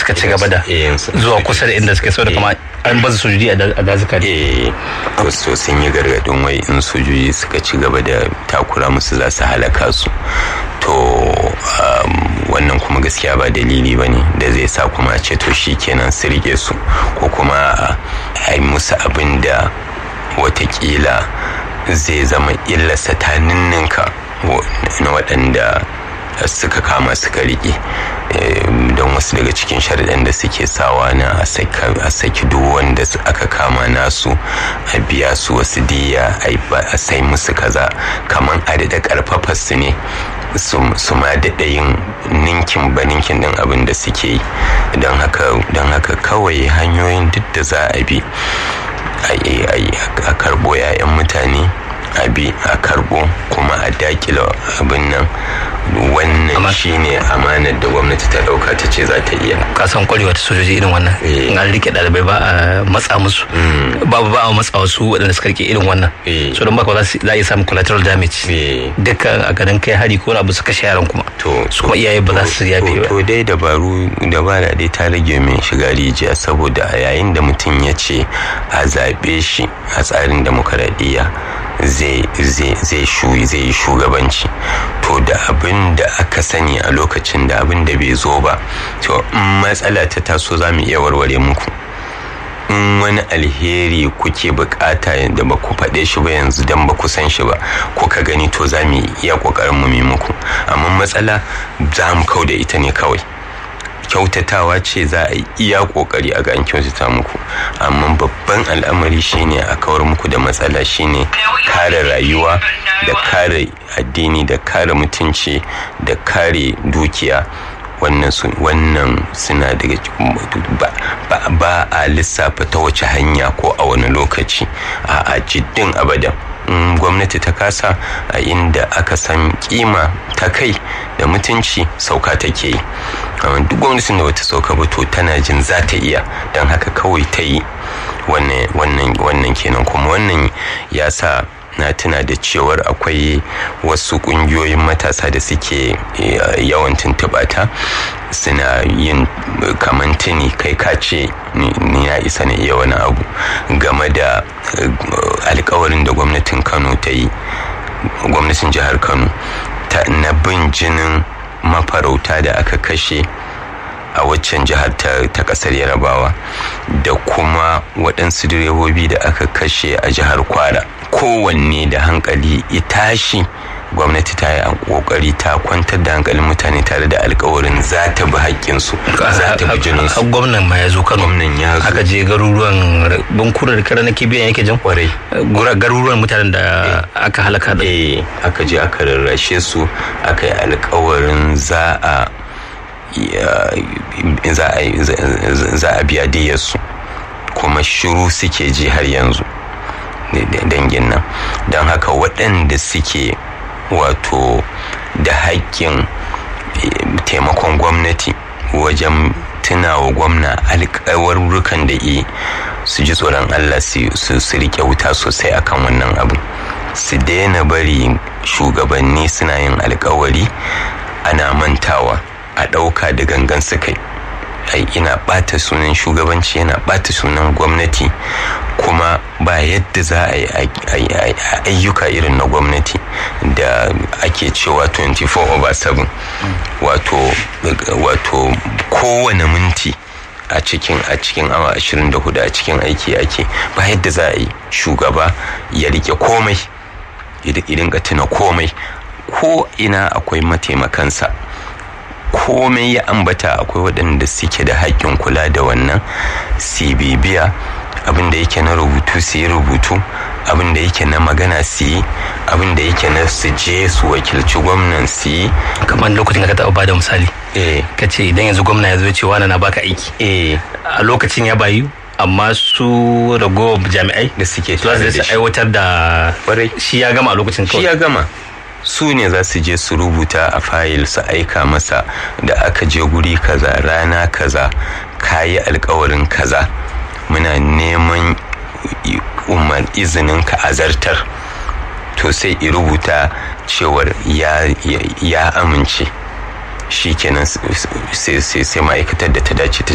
suka ci gaba da Eh, su- zuwa kusa da inda suke so da kama an bazu sojoji a da- a dazuka ne eh to so sun yi gargadin wai in sojoji suka ci gaba da takura musu za su halaka su to um, wannan kuma gaskiya ba dalili ba ne da zai sa kuma a ce to shi kenan su rike su ko kuma a yi musu abin da watakila zai zama illarsa ta ninninka wa- na waɗanda suka kama suka riƙe don wasu daga cikin sharaɗin da suke sawa na a saka- a saki duk wanda su- aka kama nasu a biya su wasu diya a yi ba- a sai musu kaza kamar a daɗa ƙarfafa su ne su su ma daɗa yin ninkin ba ninkin ɗin abin da suke yi don haka don haka kawai hanyoyin duk da za a bi a yi- a yi- a karɓo 'ya'yan mutane a bi a karɓo kuma a dakila abin nan wannan Amma- shine amanar da gwamnati ta ɗauka ta ce za ta iya ka san kwarewa ta sojoji irin wannan Eh. in an rike ɗalibai ba a matsa musu ba ba a matsa wasu waɗanda suka rike irin wannan Eh. so don baka za su- za a iya samun collateral damage Eh. dukkan a garin kai hari ko wani abu suka kashe yaran kuma to su kuma iyaye ba za su yafe to- ba to dai dabaru dabara dai ta rage min shiga rijiya saboda a yayin da mutum ya ce a zaɓe shi a tsarin demokaradiyya zai zai zai shu zai yi shugabanci to da abin da aka sani a lokacin da abin da bai zo ba to in matsala ta taso za mu iya warware muku in wani alheri kuke bukata da ba ku faɗe shi ba yanzu don ba ku san shi ba kuka gani to za mu iya ƙoƙarin mu yi muku amma matsala za mu kau da ita ne kawai kyautatawa ce za a yi iya ƙoƙari a ga an kyautata muku amma babban al'amari shine a kawar muku da matsala shine kare rayuwa da kare addini da kare mutunci da kare dukiya wannan su wannan suna daga ba, ba, ba a lissafa ta wace hanya ko a wani lokaci a a jiddin abadan in gwamnati ta kasa a inda aka san kima ta kai da mutunci sauka take yi amma duk gwamnatin da wata sauka ba to tana jin za ta iya don haka kawai ta yi wannan wannan wannan kenan kuma wannan ya sa na tuna da cewar akwai wasu kungiyoyin matasa da suke eh, yawan tuntuɓata suna yin kaman tuni kai ka ce ni ni na isa na iya wani abu game da eh, alkawarin da gwamnatin kano ta yi gwamnatin jihar kano ta na bin jinin mafarauta da aka kashe a waccan jihar ta, ta kasar yarabawa da kuma waɗansu direbobi da aka kashe a jihar kwara kowanne da hankali ya tashi gwamnati ta yi kokari ta kwantar da hankalin mutane tare da alkawarin za ta bi haƙƙinsu za ta bi jininsu har gwamnan ma ya zo kano gwamnan ya zo aka je garuruwan bunkurar kare na kibiyan yake jan kwarai Gura- garuruwan mutanen da aka halaka da eh aka je aka rarrashe su aka yi alkawarin za a ya- za a za- za a biya diyarsu kuma shiru suke ji har yanzu da- da- dangin nan don haka waɗanda suke wato da haƙƙin eh, taimakon gwamnati wajen tunawa gwamna alƙawarrukan da yi su ji tsoron allah su su- su riƙe wuta sosai akan wannan abu su daina bari shugabanni suna yin alkawari ana mantawa a ɗauka da gangan su kai ai ina ɓata sunan shugabanci yana ɓata sunan gwamnati kuma ba yadda za a yi a- a- a- ayyuka irin na gwamnati da ake cewa 24 over 7 wato wato kowane minti a cikin a cikin awa 24 a cikin aiki ake ba yadda za a yi shugaba ya rike komai idan ka tuna komai ko ina akwai mataimakansa komai ya ambata akwai waɗanda suke da haƙƙin kula da wannan su bibiya abin da yake na rubutu su yi rubutu abin da yake na magana su yi abin da yake na su je su wakilci gwamnan su yi kamar lokacin da ka taɓa bada misali eh ka ce idan yanzu gwamna ya zo ce wani na baka aiki eh a lokacin ya bayu amma su ragowar jami'ai da suke su za tare su da shi aiwatar da Kwarai. shi ya gama a lokacin shi kawai ya gama su ne za su je su rubuta a fayil su aika masa da aka je guri kaza rana kaza kayi alkawarin kaza muna neman i- umar izinin ka azartar to sai i rubuta cewar ya, ya, ya amince shi kenan sai sai- sai ma'aikatar da ta dace ta